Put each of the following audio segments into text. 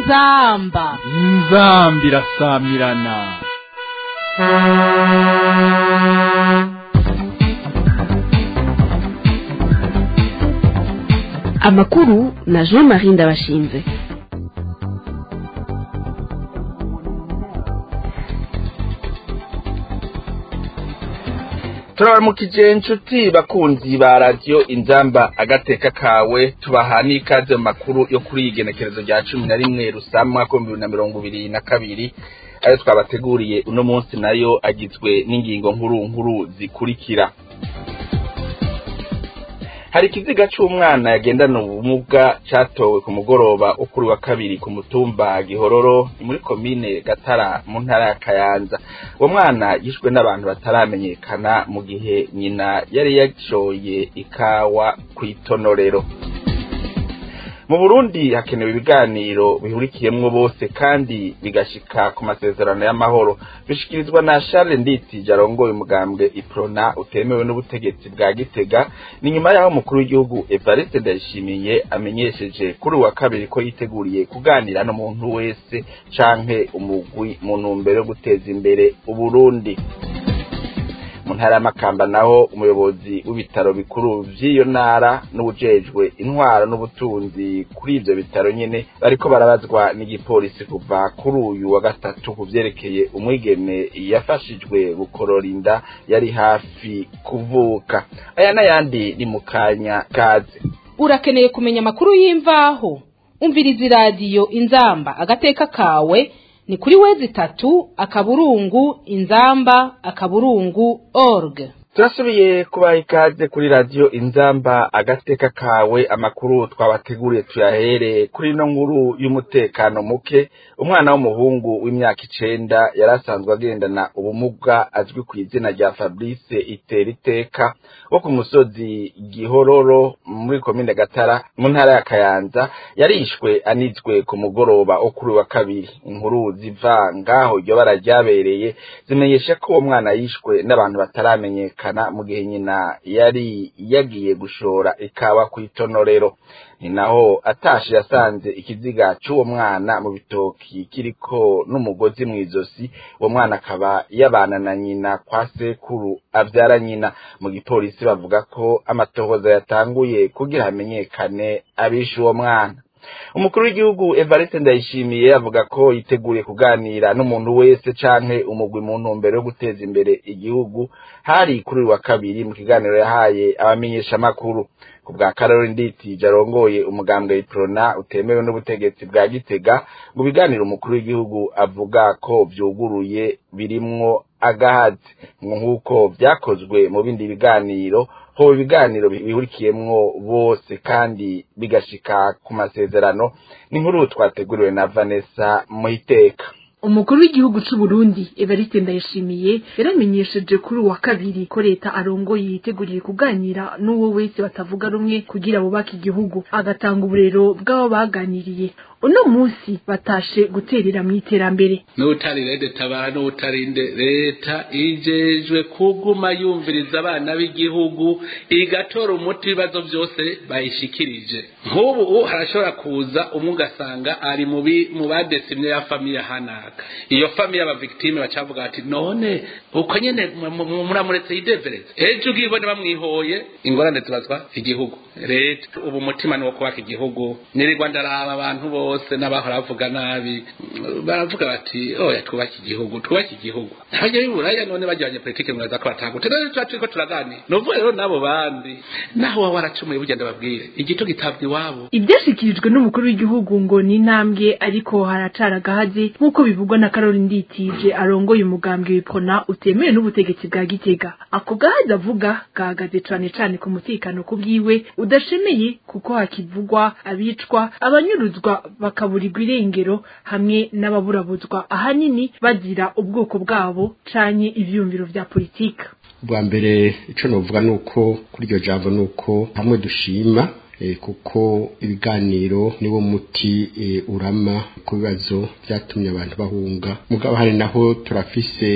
inzamba inzambi irasamirana amakuru na jean marie ndabashinze turabaramukije inshuti bakunzi ba radiyo inzamba agateka kawe tubaha n'ikaze mu makuru yo kuri iyi genekerezo rya cumi na rimwe rusama umwaka w'ibihumbi bibiri na mirongo ibiri na kabiri ayo twabateguriye uno munsi nayo agizwe n'ingingo nkuru nkuru zikurikira hari ikiziga c'umwana yagendana ubumuga catowe ku mugoroba wo kuri wa kabiri ku mutumba gihororo ni muri komine gatara mu ntara ya kayanza uwo mwana yishwe n'abantu bataramenyekana mu gihe nyina yari yashoye ikawa kw'itonorero mu burundi hakenewe ibiganiro bihurikiyemwo bose kandi bigashika ku masezerano y'amahoro bishikirizwa na charles nditsi arongoye umugambwe iprona utemewe n'ubutegetsi bwa gitega ni nyuma y'aho umukuru w'igihugu evariste ndayishimiye amenyesheje kuri uwa kabiri ko yiteguriye kuganira n'umuntu wese canke umugwi mu ntumbero yo guteza imbere uburundi mu ntara y'amakamba naho umuyobozi w'ibitaro bikuru vy'iyo ntara n'ubujejwe intwaro n'ubutunzi kuri ivyo bitaro nyene bariko barabazwa n'igipolisi kuva kuri uyu wa gatatu ku vyerekeye umwigeme yafashijwe gukorora inda yari hafi kuvuka aya n'ayandi ni mu kanya kaze urakeneye kumenya amakuru y'imvaho umviriza iradiyo inzamba agateka kawe ni kuri wezi itatu akaburungu inzamba akaburungu org turasubiye kubaha ikaze kuri radiyo inzamba agateka kawe amakuru twabateguriye tuyahere kuri ino nkuru y'umutekano muke umwana w'umuhungu w'imyaka icenda yari asanzwe agendana ubumuga azwi ku izina rya fabrice itera iteka wo ku musozi gihororo muri komine gatara mu ntara ya kayanza yarishwe anizwe ku mugoroba wo kuri wa kabiri inkuru ziva ngaho iryo bara ryabereye zimenyesha ko uwo mwana yishwe n'abantu bataramenyekana mu gihe nyina yari yagiye gushora ikawa ku itonorero ni naho atashe yasanze ikiziga c'uwo mwana mu bitoki kiriko n'umugozi mw'izosi uwo mwana akaba yabana na nyina kwa sekuru avyara nyina mu gipolisi bavuga ko amatohoza yatanguye kugira hamenyekane abishe uwo mwana umukuru w'igihugu evariste ndayishimiye avuga ko yiteguriye kuganira n'umuntu wese canke umugwi mu ntumbero yo guteza imbere igihugu hari kuri uyu wa kabiri mu kiganiro yahaye abamenyeshamakuru ku bwa karori nditi jarongoye umugambwe iprona utemewe n'ubutegetsi bwa gitega mu biganiro umukuru w'igihugu avuga ko vyuguruye birimwo agahazi nk'uko vyakozwe mu bindi biganiro hoba ibiganiro bihurikiyemwo bose kandi bigashika ku masezerano ni nkuru twateguriwe na Vanessa Muhiteka umukuru w'igihugu c'u Burundi Evariste Ndayishimiye yaramenyesheje kuri uwa kabiri ko leta arongoye yiteguriye kuganira n'uwo wese batavuga rumwe kugira bubake igihugu agatanga uburero bw'abo baganiriye uno munsi batashe guterera mu iterambere n'utari rede tabara n'utarinde leta ijejwe kuguma yumviriza abana b'igihugu igatora umuti w'ibibazo byose bayishikirije nk'ubu harashobora kuza umwe ugasanga ari mu badesimye ya famiye hanaka iyo famiye y'abavictime bacavuga ati none uko nyene muramuretse yidevereze ejo ubwibone bamwihoye ingorane zibazwa igihugu leta ubu umutima ni wo kubaka igihugu nirirwa ndaraba abantu bose n'abahora bavuga nabi baravuga bati oya twubake igihugu twubake igihugu abajya b'iburaya none bagira abanyapolitike muraza ko batagute rero tuba turiko turaganira ni ukuvuga rero n'abo bandi naho waba waracumuye bugenda babwire igito gitabwa iwabo ibyashyikirijwe n'umukuru w'igihugu ngo ni intambwe ariko haracara agahazi nk'uko bivugwa na karori nditije arongoye umugambwe w'ipona utemewe n'ubutegetsi bwa gitega ako gahazi avuga gahagaze cane cane ku mutekano ku bwiwe udashemeye kuko hakivugwa abicwa abanyuruzwa bakaburirwa irengero hamwe n'ababurabuzwa ahanini bazira ubwoko bwabo canke ivyumviro vya politika bwa mbere ico novuga nuko kuri iryo jambo nuko hamwe dushima kuko ibiganiro niwo muti urama ku bibazo byatumye abantu bahunga mugabo hari naho turafise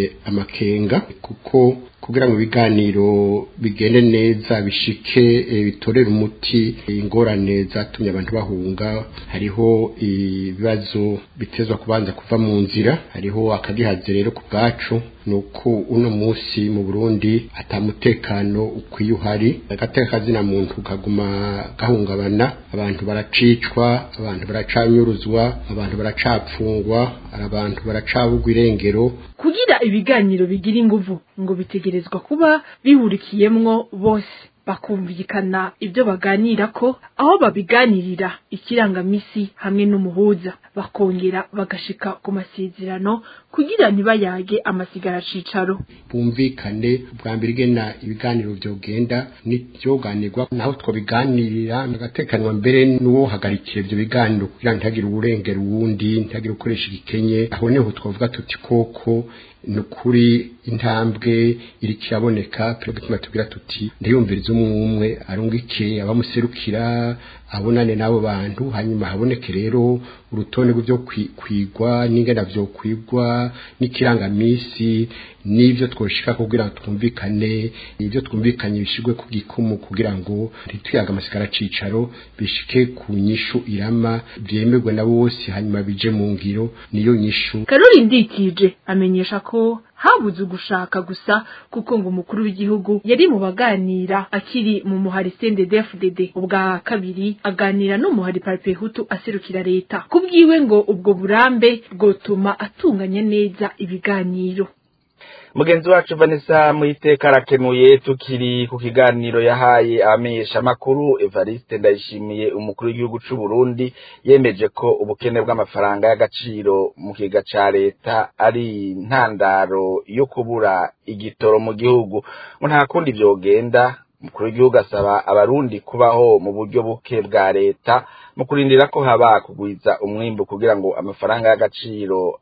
amakenga kuko kugira ngo ibiganiro bigende neza bishike bitorere umuti ingorane zatumye abantu bahunga hariho ibibazo bitezwa kubanza kuva mu nzira hariho akagihaze rero ku bwacu nuko uno munsi mu Burundi atamutekano ukwiye uhari agateka kazina muntu kaguma gahungabana abantu baracicwa abantu baracanyuruzwa abantu baracapfungwa abantu baracabugwa irengero kugira ibiganiro bigira inguvu ngo bitegerezwa kuba bihurikiyemwo bose bakumvikana ibyo baganira ko aho babiganirira ikirangamisi hamwe n'umuhuza bakongera bagashika ku masezerano kugira ntibayage amasigara cicaro bumvikane bwa mbere igena ibiganiro byogenda n'ibyoganirwa naho twabiganirira agatekanwa mbere n'uwo hagarikira ibyo biganiro kugira ntihagire uwurengera uwundi ntihagire ukoresha igikenye aho niho twavuga tuti koko ni ukuri intambwe iri kiraboneka tuguma tubwira tuti ndiyumviriza umwe umwe arungike abamuserukira abonane n'abo bantu hanyuma haboneke rero urutonde rw'ibyo kwigwa n'ingana byo kwigwa n'ikirangamisi n'ibyo twoshika kugira ngo twumvikane ibyo twumvikanye bishigwe ku gikumu kugira ngo ntituyaga amasigara cicaro bishike ku nyishu irama byemerwe na bose hanyuma bije mu ngiro niyo nyishu karori ndikije amenyesha ko habuze ugushaka gusa kuko ngo umukuru w'igihugu yari mu baganira akiri mu muhari CNDD-FDD ubwa kabiri aganira n'umuhari Parpehutu aserukira leta kubwiwe ngo ubwo burambe bwotuma atunganya neza ibiganiro mugenzi wacu Vanessa muiteka arakenuye tukiri ku kiganiro yahaye abamenyesha makuru Evariste ndayishimiye umukuru w'igihugu c'u Burundi yemeje ko ubukene bw'amafaranga y'agaciro mu kiga ca leta ari ntandaro yo kubura igitoro mu gihugu ngo nta kundi vyogenda umukuru w'igihugu asaba abarundi kubaho mu buryo buke bwa leta mu kurindira ko haba kugwiza umwimbu kugira ngo amafaranga y'agaciro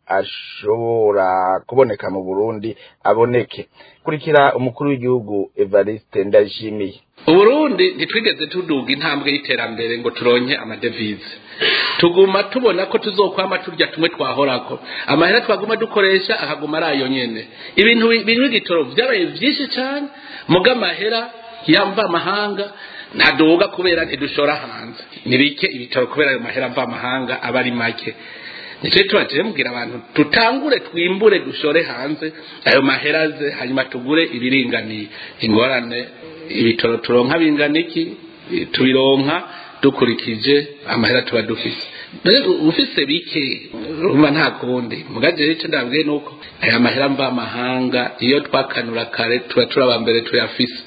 ashobora kuboneka mu Burundi aboneke kurikira umukuru w'igihugu Evariste Ndayishimiye uburundi ntitwigeze tuduga intambwe y'iterambere ngo turonke amadevize tuguma tubona ko tuzokwama turya tumwe twahorako amahera twaguma dukoresha akaguma ari ayo nyene ibintu birimo igitoro vyabaye vyinshi cane muga amahera yamva amahanga ntaduga kubera ntidushora hanze ni bike ibitaro kubera ayo mahera mva amahanga aba ari make nicyo tubaje mubwira abantu tutangure twimbure dushore hanze ayo mahera aze hanyuma tugure ibiringaniye ingorane ibitoro turonka bingana iki tubironka dukurikije amahera tuba dufise ufise bike urumva nta kundi mugaje icyo ndabwiye nuko aya mahera mva amahanga iyo twakanura kare tuba turaba mbere tuyafise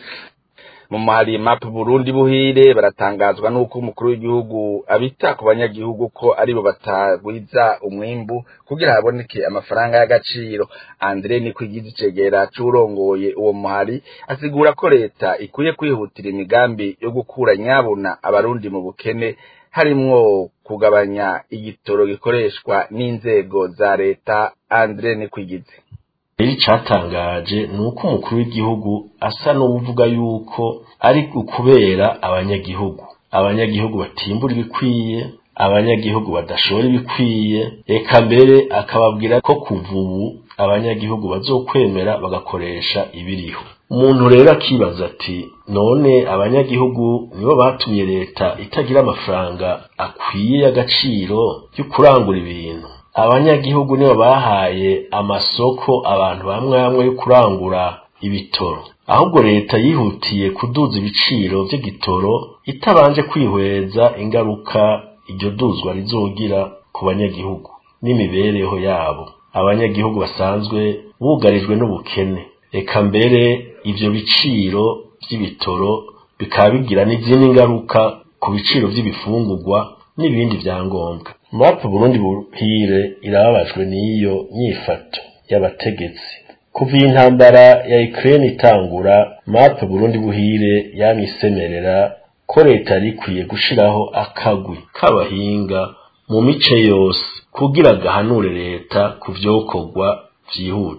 mu mahari map Burundi buhire baratangazwa nuko umukuru w'igihugu abita ku banyagihugu ko aribo batagwiza umwimbu kugira haboneke amafaranga y'agaciro Andre ni kwigiza icegera c'urongoye uwo muhari asigura ko leta ikwiye kwihutira imigambi yo gukura nyabuna abarundi mu bukene harimwo kugabanya igitoro gikoreshwa n'inzego za leta Andre ni kwigize rero icatangaje ni uko umukuru w'igihugu asa n'uvuga yuko ari ukubera abanyagihugu abanyagihugu batimbura ibikwiye abanyagihugu badashora ibikwiye reka mbere akababwira ko kuva ubu abanyagihugu bazokwemera bagakoresha ibiriho umuntu rero akibaza ati none abanyagihugu nibo batumye leta itagira amafaranga akwiye y'agaciro yo kurangura ibintu abanyagihugu nibo bahaye amasoko abantu bamwe bamwe yo kurangura ibitoro ahubwo leta yihutiye kuduza ibiciro by'igitoro itabanje kwihweza ingaruka iryo duzwa rizogira ku banyagihugu n'imibereho yabo abanyagihugu basanzwe bugarijwe n'ubukene reka mbere ivyo biciro by'ibitoro bikaba bigira n'izindi ngaruka ku biciro by'ibifungurwa n'ibindi vyangombwa mapu burundi buhire irababajwe n'iyo nyifato y'abategetsi kuva iyi ntambara ya Ukraine itangura mapu burundi buhire yamisemerera ko leta yari ikwiye gushiraho akagwi k'abahinga mu mice yose kugira gahanure leta ku vyokorwa vyihuta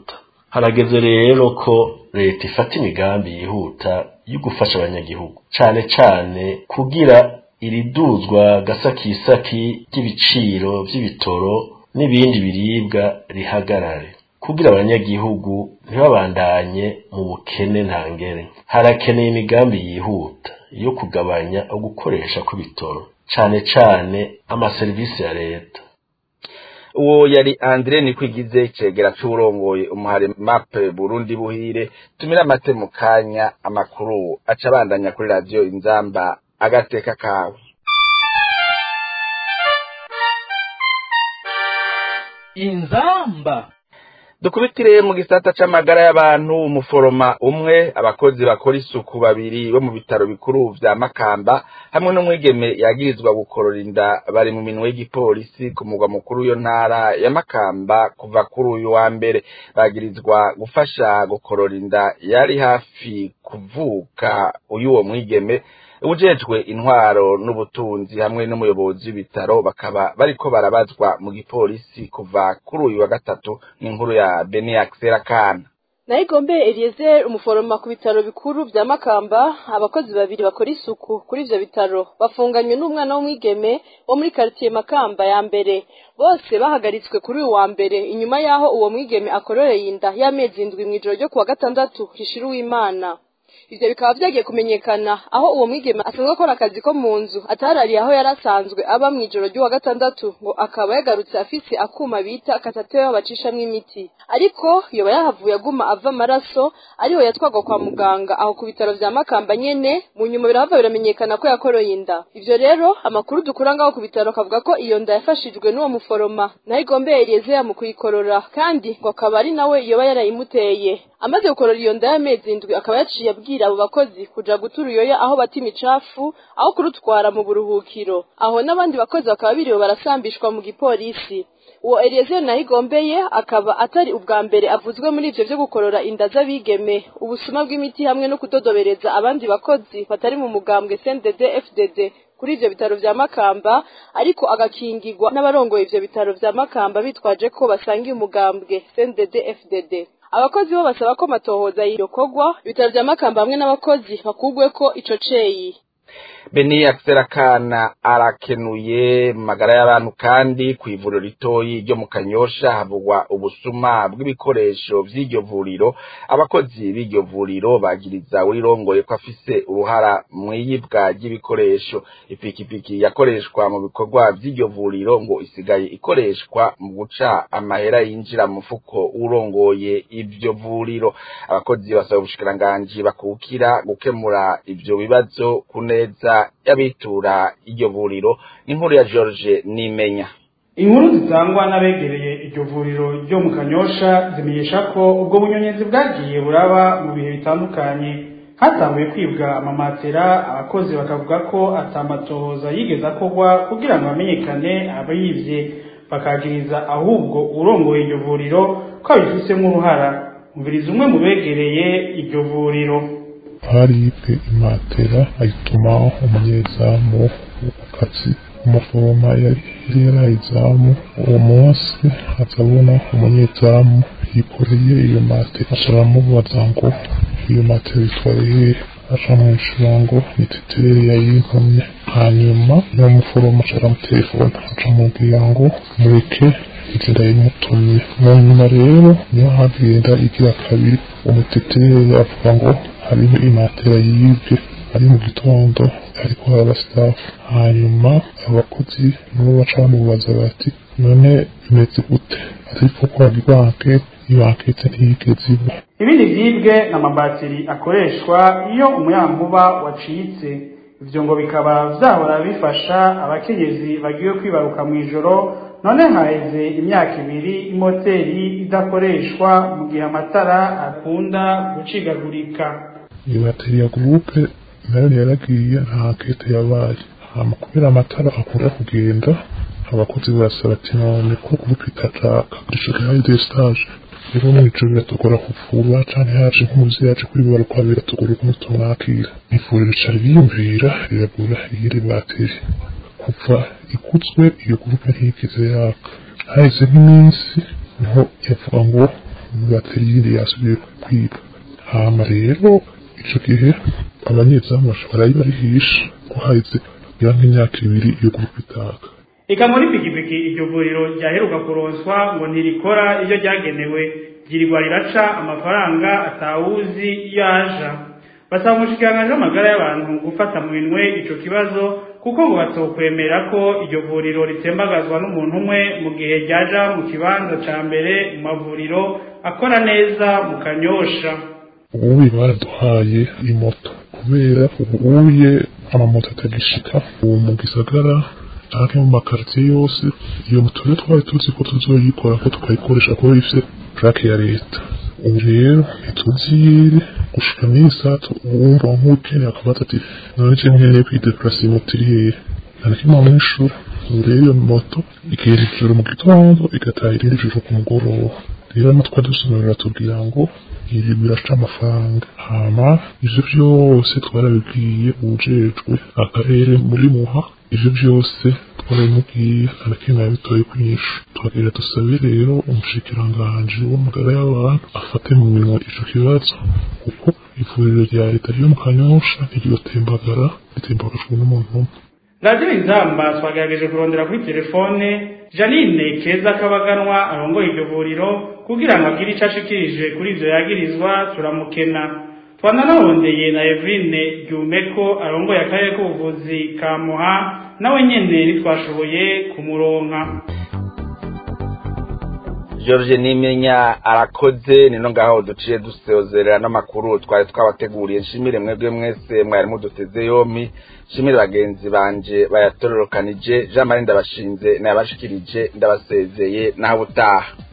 harageze rero ko leta ifata imigambi yihuta yo gufasha abanyagihugu cane cane kugira iriduzwa gasakisaki ry'ibiciro vy'ibitoro n'ibindi biribwa rihagarare kugira abanyagihugu ntibabandanye mu bukene ntangere harakeneye imigambi yihuta yo kugabanya ugukoresha kw'ibitoro cane cane amaserivisi ya leta uwo yari Andre Nikwigize cegera c'urongoye umuhare map Burundi buhire tumira amate mu kanya amakuru aca bandanya kuri radio Inzamba agateka kawe inzamba dukubitire mu gisata c'amagara y'abantu umuforoma umwe abakozi bakora isuku babiri bo mu bitaro bikuru vya Makamba hamwe n'umwigeme yagirizwa gukorora inda bari mu minwe y'igipolisi ku mugwa mukuru w'iyo ntara ya Makamba kuva kuri uyu wa mbere bagirizwa gufasha gukorora inda yari hafi kuvuka uyu wo mwigeme ujejwe intwaro n'ubutunzi hamwe n'umuyobozi w'ibitaro bakaba bariko barabazwa mu gipolisi kuva kuri uyu wa gatatu n'inkuru ya Beniax Serakana Nayigombe Eliezer umuforoma ku bitaro bikuru vya Makamba abakozi babiri bakora isuku kuri ivyo bitaro bafunganywe n'umwana w'umwigeme wo muri quartier Makamba ya mbere bose bahagaritswe kuri uyu wa mbere inyuma yaho uwo mwigeme akororeye inda y'amezi indwi mw'ijoro ryo kuwa gatandatu rishira uw'Imana ivyo bikaba vyagiye kumenyekana aho uwo mwigeme asanzwe akora akazi ko mu nzu atarariye aho yari asanzwe aba mw'ijoro ry'uwa gatandatu ngo akaba yagarutse afise akuma bita katatewa bacishamwo imiti ariko yoba yahavuye aguma ava amaraso ariho yatwagwa kwa muganga aho ku bitaro vya makamba nyene mu nyuma birahava biramenyekana ko yakoroye inda ivyo rero amakuru dukura ngaho ku bitaro akavuga ko iyo nda yafashijwe n'uwo muforoma naho igombe Eliezer mu kuyikorora kandi ngo akaba ari nawe yoba yarayimuteye amaze gukorora iyo nda y'amezi indwi akaba yaciye abwira abo bakozi kuja gutura uyoya aho bata imicafu aho kurutwara mu buruhukiro aho n'abandi bakozi bakaba biriwe barasambishwa mu gipolisi uwo Eliezer nahigombeye akaba atari ubwa mbere avuzwe muri ivyo vyo gukorora inda z'abigeme ubusuma bw'imiti hamwe no kudodobereza abandi bakozi batari mu mugambwe CNDD FDD kuri ivyo bitaro vya Makamba ariko agakingirwa n'abarongoye ivyo bitaro vya Makamba bitwaje ko basangiye umugambwe CNDD FDD abakozi bo basaba ko matohoza yirokogwa ibitaro vya Makamba hamwe n'abakozi bakugwe ko ico ceyi Beni Akserakana arakenuye mu magara y'abantu kandi ku ivuriro ritoyi ryo mu Kanyosha havugwa ubusuma bw'ibikoresho vy'iryo vuriro abakozi b'iryo vuriro bagiriza urirongoye ko afise uruhara mw'iyibwa ry'ibikoresho ipikipiki yakoreshwa mu bikorwa vy'iryo vuriro ngo isigaye ikoreshwa mu guca amahera yinjira mu mufuko urongoye ivyo vuriro abakozi basaba ubushikiranganji bakukira gukemura ivyo bibazo ku neza y'abitura iryo vuriro n'inkuru ya George Nimenya inkuru zitangwa n'abegereye iryo vuriro ryo mu kanyosha zimenyesha ko ubwo bunyonyezi bwagiye buraba mu bihe bitandukanye hatanguye kwibwa amamatera abakozi bakavuga ko atamatohoza yigeze akorwa kugira ngo hamenyekane abayivye bakagiriza ahubwo urongoye iryo vuriro ko abifisemo uruhara umviriza umwe mu begereye iryo vuriro haribwe imatera ayituma umunyezamu kazi umuforoma yari yarayizamu uwo munsi azabona umunyezamu yikoreye iyo matera asharamubaza ngo iyo matera itwaye aca mwishura ngo ni titere yayintumye hanyuma uwo muforomo aramutelefona aca mubwira ngo mureke inzira yamutumye mu nyuma rero niyo hagenda igira kabiri umutetere avuga ngo hariho imatera yibwe ari mu gitondo ariko haraba staff hanyuma abakozi nibo baca bamubaza bati none bimeze gute ariko ko banke ibankete ntiyigeze iba ibindi vyibwe n'amabateri akoreshwa iyo umuyankuba wacitse ivyo ngo bikaba vyahora bifasha abakenyezi bagiye kwibaruka mw'ijoro none haheze imyaka ibiri imoteri idakoreshwa mu gihe amatara akunda gucigagurika iyo bateri ya gurupe nayo yaragiye nta nkete yabaye hama kubera amatara akunda kugenda abakozi barasaba ati none ko gurupe itacaka dushikaho de stage rero mw'ijoro biratugora kuvura canke haje nk'umuzi yaje kwibaruka biratugora ukuntu tumwakira ivuriro rica riyumvira riragura iyindi bateri kuva ikutswe iyo gurupe ntiyigeze yaka haheze nk'iminsi niho yavuga ngo baterire yasubiye kwiba hama rero ico gihe abanyezamu bashobora barihisha ko haheze ya nk'imyaka ibiri iyo gurupe itaka Eka muri pikipiki iryo vuriro ryaheruka kuronswa ngo ntirikora iyo ryagenewe ryirirwa riraca amafaranga atawuzi iyo aja basaba umushikiranganji w'amagara y'abantu gufata mu minwe ico kibazo kuko ngo batokwemera ko iryo vuriro ritembagazwa n'umuntu umwe mu gihe ryaja mu kibanza ca mbere mu mavuriro akora neza mu kanyosha ubuye baraduhaye imoto kubera ubuye amamoto atagishika ubu mu gisagara canke mu makaritiye yose iyo moto rero twari tuzi ko tuzoyikora ko tukayikoresha kuko ifise plaque ya leta ubu rero ntituziyere gushika n'isato uwumva nk'ukeneye akabaza ati none je nkeneye kwideplasa iyi moto iri hehe nta na kimwe mwishura ubu rero iyo moto igera ijoro mu gitondo igataha irindi joro ku mugoroba rero natwe dusobanurira tubwira ngo iri biraca amafaranga hama ivyo vyose twarabibwiye uwujejwe akarere muri muha ivyo vyose twarabimubwiye arakimwe yabitoye kunyishu twagira dusabe rero umushikiranganji w'amagara y'abantu afate mu minwa ico kibazo kuko ivuriro rya leta ryo mu kanyosha ntiryotembagara ritembagajwe n'umuntu umwe radiyo inzamba twagerageje kurondera kuri telefone janine keza kabaganwa arongoye iryo vuriro kugira ngo agire ico ashikirije kuri ivyo yagirizwa turamukena twananarondeye na evine ryumeko arongoye akarere k'ubuvuzi ka muha nawe nyene ntitwashoboye kumuronka George Nimenya arakoze nino ngaho duciye dusezerera n'amakuru twari twabateguriye nshimire mwebwe mwese mwari muduteze yompi nshimire bagenzi banje bayatororokanije Jean Marie ndabashinze nayabashikirije ndabasezeye naho utaha